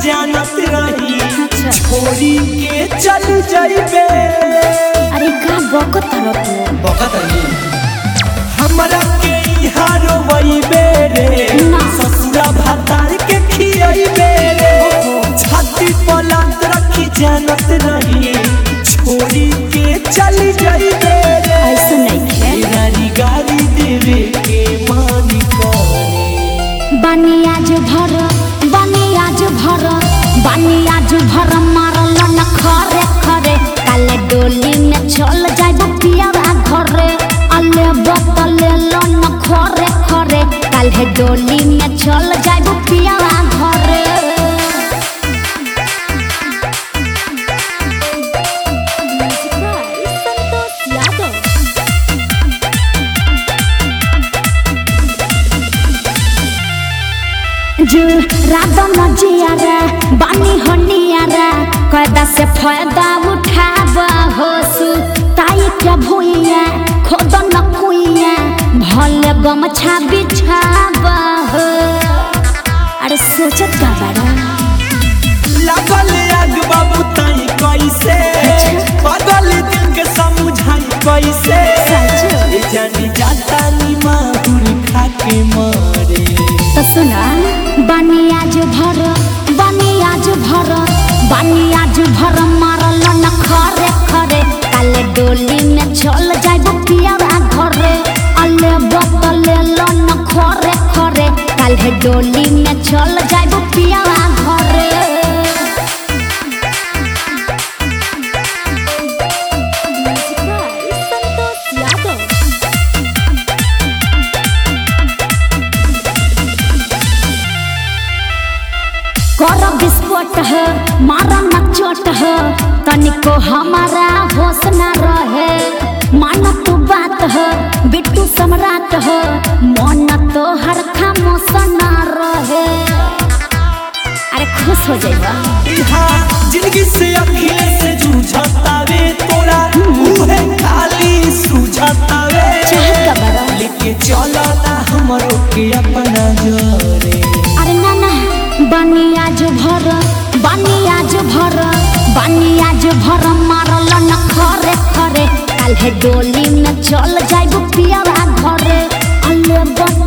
जानत रही अच्छा छोरी के चल जाइबे अरे का बकत रह तू बकत हमरा के इहाँ रोवइबे रे ना। ससुरा भातार के खियइबे रे छाती पलट रखी जानत रही छोरी के चल जाइबे रे ऐसे नहीं है गाड़ी गाड़ी देवे के मानी करे बानी आज भर बानी आज भर बानी आज भर मारल न खरे खरे काले डोली में चल जाइब पियावा घरे अले बतले न खरे खरे काले डोली में चल जाइब पियावा घरे संतोष यादव जो रात मजिया रे बानी हनिया रे कैदा से फायदा उठाब हो सु ताई के भुइया खोद न कुइया भले गमछा बिछाब हो अरे सोचत का बड़ा लगल आग बाबू ताई कैसे बदल दिल के समझाई कैसे सच ए जानी जाता नी माहुर खा के मरे तो सुना बानी आज भर बानी आज भर बानी आज भर मारल न खरे खरे काले डोली में चल जाइब पियावा घरे अले बतले न खरे खरे काले डोली में चल जाइब पियावा घरे संतोष यादव कर विस्फोट है मारा न चोट है तनिको हमारा होश न रहे मान तू बात है बिट्टू सम्राट है मन तो हर खामोश न रहे अरे खुश हो जाइबा इहाँ जिंदगी से अखिले से जूझतावे तोरा उहे खाली सूझतावे चाहत का बड़ा लेके चलो ना हमरो के अपना जोरे अरे ना ना बानी आज भर बानी आज भर बानी आज भर मारल न खरे खरे काल्हे डोली में चल जाइब पियावा घरे अले बत